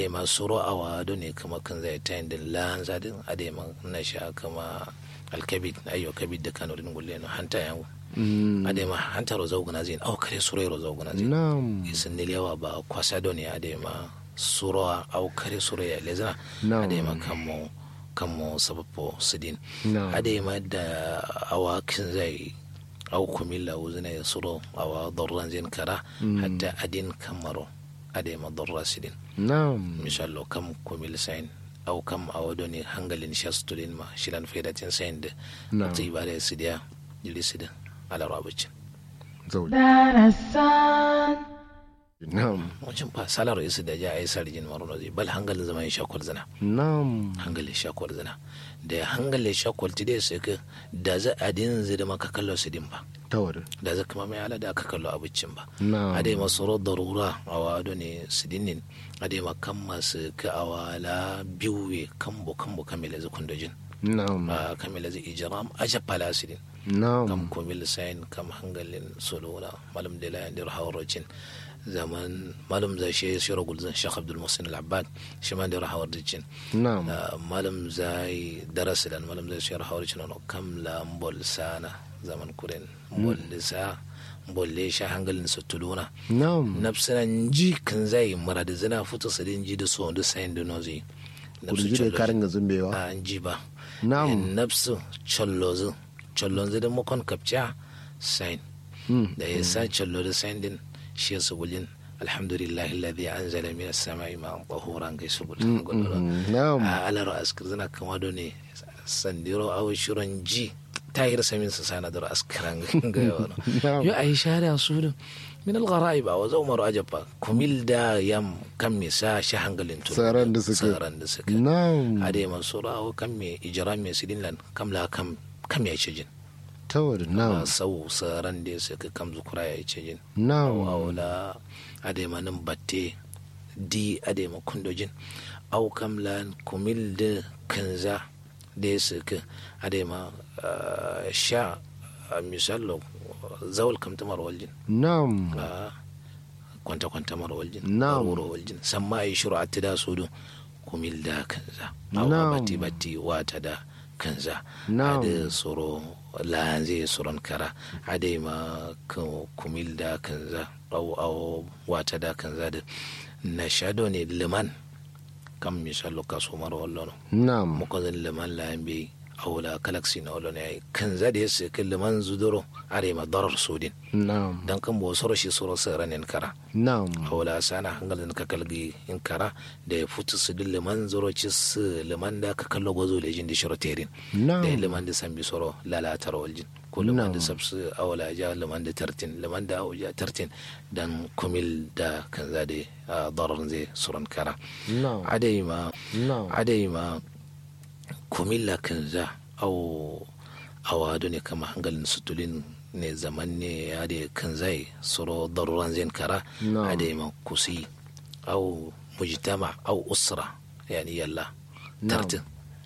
ade ma suro awa do ne kama kan zai ta yin lan zadin ade ma na sha kama alkabid ayyo kabid da kano din gulle no hanta yango ade ma hanta ro zawguna zin aw kare suro ro zawguna zin nam isin yawa ba kwasa do ne ade ma suro aw kare suro ya lezana Na'am. ade ma kamo kamo sabapo sidin Na'am. ade ma da awakin zai au kumilla wuzina ya suro awa dorran zin kara hatta adin kamaro ade ma dorra sidin nam mishallo kam kumil sain au kam awodo ni hangalin shastulin ma shilan faidatin sain da Na'am. ta ibada sidiya jili sidin ala rabucin zauli darasan nam wajen fa salar isu da ja ai sarjin maruno zai bal hangalin zaman shakwar zina nam hangalin shakwar zina da hangalin shakwar ti dai sai ka da za a din zai da maka kallo sidin ba tawar da za kuma mai ala da aka kallo abincin ba nam ade masoro darura a wado ne sidinin ade makan masu ka awala biyu kambo kambo kamila zai kundojin nam a kamila zai ijiram aja palasidin kam nam komil sain kam hangalin solona malam de la yandir hawarocin zaman malam za shi shiro gulzan shekh abdul musin al-abbad shi ma da hawarocin nam malam zai darasilan malam zai shiro hawarocin no kam la mbol sana zaman kuren mbol lisa mbol le sha hangalin su tuluna nam nafsinan ji kan zai murada zina futa sadin ji da so da sain da nozi kurji da karin ga zumbewa a ji ba nam in nafsu chollozu chollonzu da makon kapcha sain Mm, da ya sa chollo da sain din shi ya subulin alhamdulillah alladhi anzala min as-sama'i ma'an tahuran kai subul mm, nam a alar askir zana kama do ne sandiro awo shiron ji tahir samin sa sana da askiran ga yawa Na'am. yo ai shari'a su da min al-gharaib wa za umaru ajaba kumil da yam kam me sa shi hangalin tun Tsaron da suka- tsaron da suka nam ade mansura awo kam me ijra me sidin lan kam la kam kam ya ce jin tawar nam a sau tsaron da suka kam zukura ya ce jin nam awla ade ma nan batte di ade ma kundojin au kam lan kumil de kanza de suka ade ma ah, sha ah, misallo zawal kam tamar waljin nam Ah, kwanta kwanta mar waljin Na'am. wuro waljin samma ai shuru atida sudu kumil da kanza au Na'am. bati bati wata da kanza Na'am. ade soro lanze soron kara ade ma ku- kumil da kanza au au wata da kanza da na shado ne liman kam misalo kaso mar wallono nam muko zan liman la yambe awla galaxy na wallono ai kanza da yake kan liman zuduro are ma darar sudin nam dan kan bo soro shi soro saranin kara nam awla sana hangalin ka kalgi in kara da ya futu su din liman zoro ci su liman da ka kallo gozo da jin da shiro terin nam da liman da san bi soro lalatar waljin ko liman da Na'am. sabsu awla ja liman da tartin liman da awja tartin dan kumil da kan za da ah, darar zai suran kara nam adai ma nam adai ma kumilla kan za au awado ne kama hangalin sutulin ne zaman ne ya da kan zai soro daruran zai kara Na'am. adai ma kusi au mujtama au usra yani yalla Na'am. tartin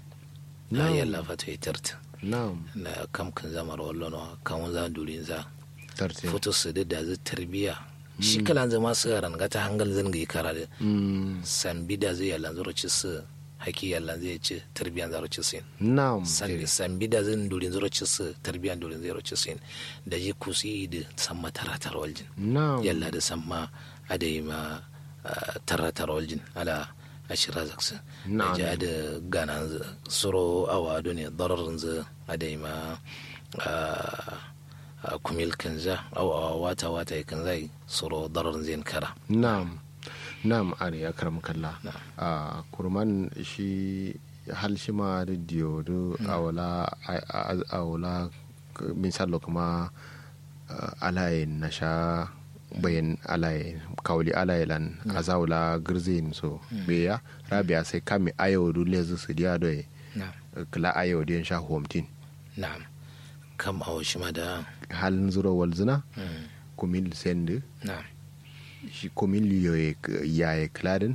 na Na'am. yalla fata yi tartin nam na kam kan zama wallo no kan za durin za tarte foto su da da zai tarbiya shi kalan zama su ran gata hangal zan ga kara da Mm, sambi da zai yalla zaro ci su haki yalla zai ci tarbiyan zaro ci sin nam sambi sambi da zan durin zaro ci su tarbiyan durin zaro ci sin da ji kusi da samma taratar waljin nam yalla da samma adai ma ah, taratar waljin ala ashira zaksa da Na'am. ji da gana suro awa do ne dararin za adai ma ah, ah, kumil kanza aw awa wata wata kanza suro dararin zai kara nam nam are ya karam kalla Na'am. a kurman shi hal shi ma da diyo do awala a- a- awala k- misalo kuma ah, alaye na sha bayan alaye kawli alaye lan azawla girzin so beya rabia sai kame ayo du lezu su diya do na'am kala ayo diyan sha homtin na'am kam awo shi ma da halin zuro walzina mm, kumil sende na'am shi komin liyo ya ya kladin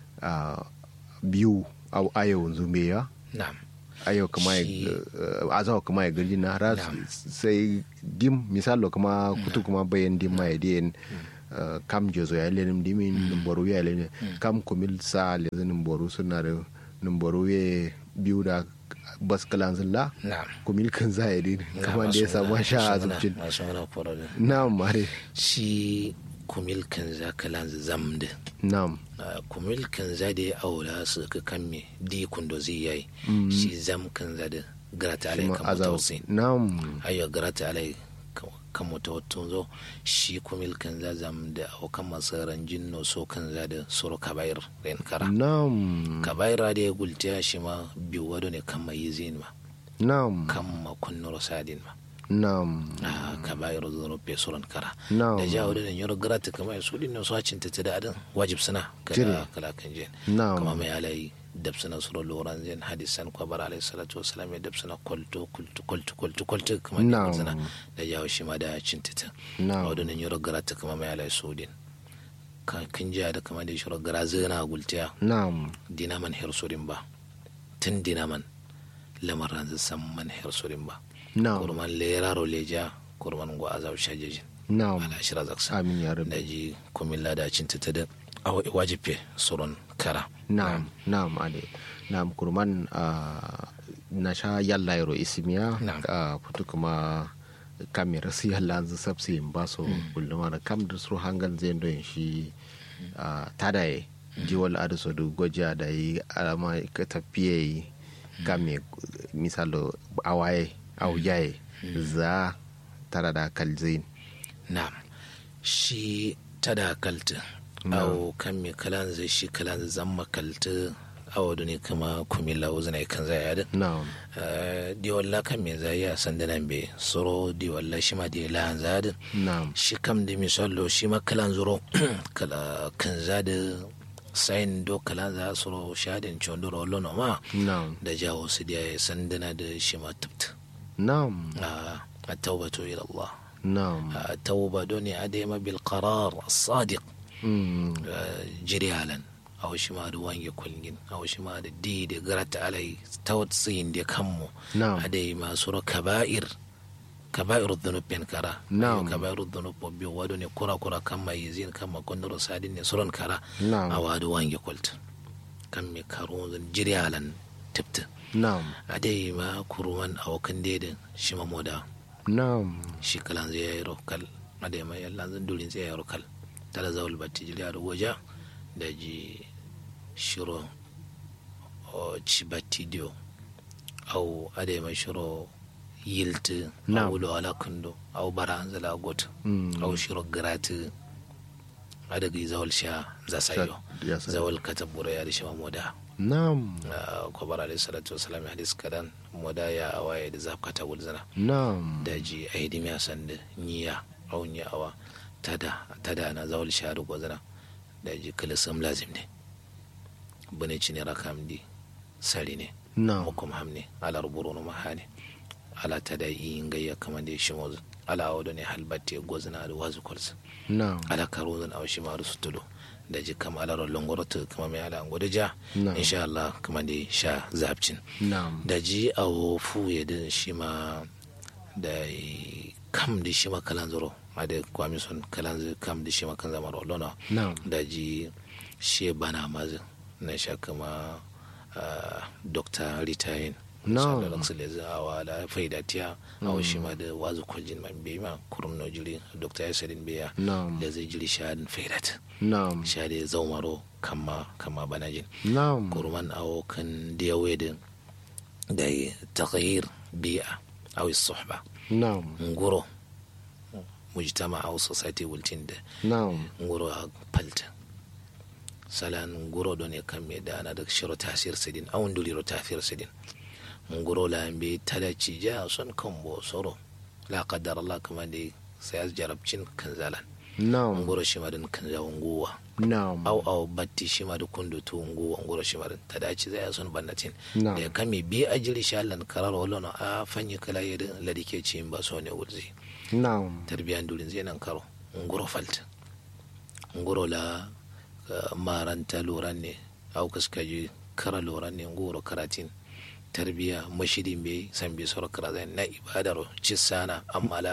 a biyu au ayo zumbeya na'am ayo kama ya Shi- azawa kama ya gari na ras Na'am. sai dim misalo kama kutu kuma bayan dim ma ya diyan uh, kam jozo ya lenim dimin numboru ya lenim kam kumil sa lezi numboru suna da numboru ya biyu da bas kalanzin la na'am kumil kan za ya din kamar da ya samu sha azubcin masu mana fara da na'am mare shi kumil kan za kalan zamde na'am kumil kan za da ya aura su ka kan me di kundo zai yayi shi zam kan za da grata alai Shima kan azab mutawassin na'am ayo grata alai kan mutawattun zo shi kumil kan za zam da au kan masaran jinno so kan za da suru kabair ren kara na'am kabaira da ya gultiya shi ma biyu wado ne kan mai zin ma na'am kan ma kunnuro sadin ma na'am a kabair zuwa pe suran kara na'am da jawo da yoro grata kamar su din su hacin ta da adin wajib suna Jire. kala kala kan jen na'am kama mai alai dabsana suro loran zen hadisan kwa bara alaihi salatu wasalam ya dabsana kwalto kwalto kwalto kwalto kwalto kamar da Na'am. zana da jawo shi ma da cintita na'am wadda nan yoro grata kama mai alai sudin kan kin jiya da kama da shiro gara zana gultiya na'am dinaman hersurin ba tun dinaman lamarin zai san man hersurin ba na'am kurman leraro leja kurman go azab shajejin na'am ala shira zaksa amin ya da rabbi ji komin ladacin ta ta da awa wajibe suron kara na'am na'am ade na'am kurman ah, na sha yalla yaro isimiya Na'am. a putu kuma kamera si yalla zu sabsi ba so kulluma da kam da su hangal zai ndo shi ah, tadaye jiwal adu so du goja da yi alama ka tafiye yi kame misalo awaye aujaye za tara da kalzin na'am shi ta da kalta awo kan mi kalan zai shi kalan zai zama kalta awo da ne kama kumila uzina kan zai yadda na'am di walla kan me zai ya san da nan be soro di walla shi ma di la zadin na'am shi kam da misalo shi ma kalan zuro kala kan zada sayin do kalan za soro shadin chondoro lono ma na'am da jawo su da ya sandana da shi ma tubta na'am a taubatu ila Allah na'am a tauba don ya adema bil qarar sadiq Mm, jiri halan a shi ma da wange kulgin a shi ma da di da garata alai tawatsin da kanmu na'am a dai masu ro kaba'ir kaba'ir dhunub ben kara Na'am. Ayo kaba'ir dhunub bobbi wado ne kura kura kan mai zin kan ma kondoro sadin ne suron kara na'am a wado wange kulta kan me karo zan jiri halan tipta na'am a dai ma kuruman a wakan dedin shi ma moda na'am shi kalan zai yi rokal a dai ma yalla zan durin zai yi rokal tala zawul batti jili a waja da ji shiro o ci batti dio au a dai ma shiro yilti Na'am. au lo ala kundo au bara an zala got Mm. au shiro grati a daga zawal sha za sayo ya sa- zawal katabura ya da shi ma moda na'am ko bara alayhi salatu wasalam hadis kadan moda ya awaye da zafkata gulzana na'am daji a hidimi a sanda niya au ni awa tada tada na zawal sharu gozana daji kala sam lazim ne bane cini rakam di sari ne na'am hukum hamne ala ruburu no mahane ala tada yi ngayya kama da shi mozu ala awdo ne halbatte gozana da wazu kolsa na'am ala karozan aw shi maru sutudo daji kama ala ro longoroto kama me ala ngodo ja na'am insha Allah kama da sha zabcin na'am da ji a wofu ya da shi ma da kam da shi ma kalan zuro a da kwami son kalan zuro kam da shi ma kan zama rolona na'am da ji shi bana mazi na sha kama ah, dr ritayin Na'am. da raksu da zawa da faidatiya a wasu ma da wazu kwaljin man bai ma kurum no jiri dr yasadin biya na'am da zai jiri shahadin faidat na'am shahadin zaumaro kama kama banajin na'am kurman awo kan diyawe da da taghyir bi'a aw suhba na'am nguro mujtama aw society wultin da na'am nguro a palta salan nguro don ya kan me da ana da shiro tasir sidin aw nduliro tasir sidin nguro la be talaci ja son kan bo soro la qaddar Allah kama dai sai jarabcin kan zalan na'am nguro shi madan kan zawon guwa na'am au au batti shi ma da kundu tu ngu ngoro shi ma da ta dace zai son bannatin na'am da kame bi ajiri shi Allah karar wala na a fanyi kala yadda ladike ci ba so ne wurzi na'am tarbiyan durin zai nan karo ngoro falta ngoro la uh, maranta loran ne au kaska ji kara loran ne ngoro karatin tarbiya mashirin bai san bai soro kara zai na ibadar ci sana amma la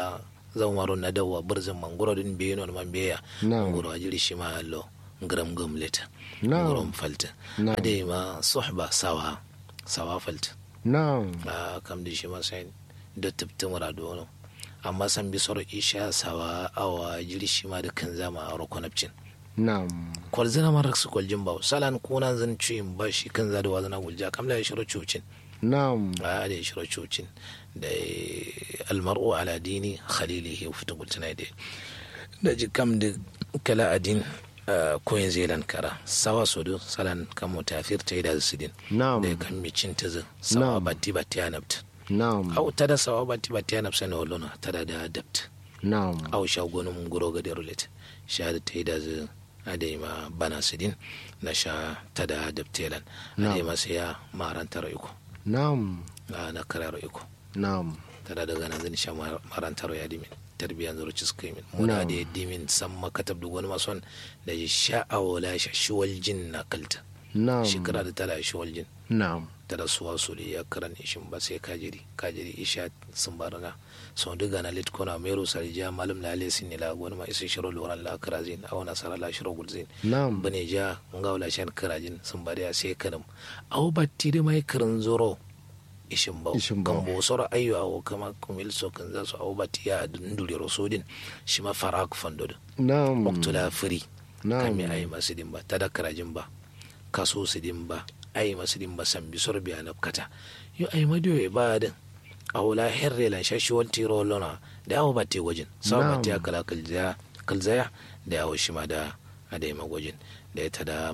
zan waro na dawa birzin mangoro din biyu non man biya Na'am. ngoro ajiri shi ma allo ngram gumleta Na'am. ngorom falta Na'am. ade ma suhba sawa sawa falta na'am a kam da shi ma sai da tubtin murado no amma san bi soro isha sawa awa jiri shi ma da kan zama a rokonapcin na'am kwal zina man raksu kwal jin bawo salan kunan zan cuyin ba shi kan za da wazana gulja kam la ya shiro cucin na'am a da ya shiro cucin da almar'u ala dini khalilihi fita gultuna da da ji kam da kala adin koyin zelan kara sawa sodo salan kan mutafir ta yi da su din na'am da kan mi cin ta zin sawa Na'am. batti batti ya nafta na'am au tada sawa batti batti ya nafsa na wallona tada da adapt na'am au shagonin mun guro ga derulet sha da ta yi da zin adai ma bana su din na sha tada adaptelan adai ma sai ya marantar iko na'am na na karar iko na'am tada daga nan zan sha marantar ya dimin tarbiyan zuru ci suka yi min muna Na'am. da dimin san makatab da wani mason da ya sha'awa la sha shiwal jin na kalta na'am shekara da tara shiwal jin na'am da rasuwa su da ya karan ishin ba sai kajiri kajiri isha sun barana sau duga na lit kona mero sarja malam la lesin ne la wani ma isa shiro loran la karazin aw nasara la shiro gulzin na'am bane ja nga wala shan karajin sun bari a sai kanam aw batti da mai karan zoro ishin ba Ishin bau. kan bo soro ayyo aw kama kumil so kan za su aw batti ya nduri rosodin shi ma farak fandodo na'am waktula firi Na'am. kami ayi masu din ba tada karajin ba kaso su din ba ayi masu din ba san bisor biya na kata yo ayi madiyo e ba din a wula herre lan shashi wal tiro lona da awo ba te gwajin sawa ba Na'am. te kala kalzaya kalzaya da awo shi ma da a da yi magwajin da ya tada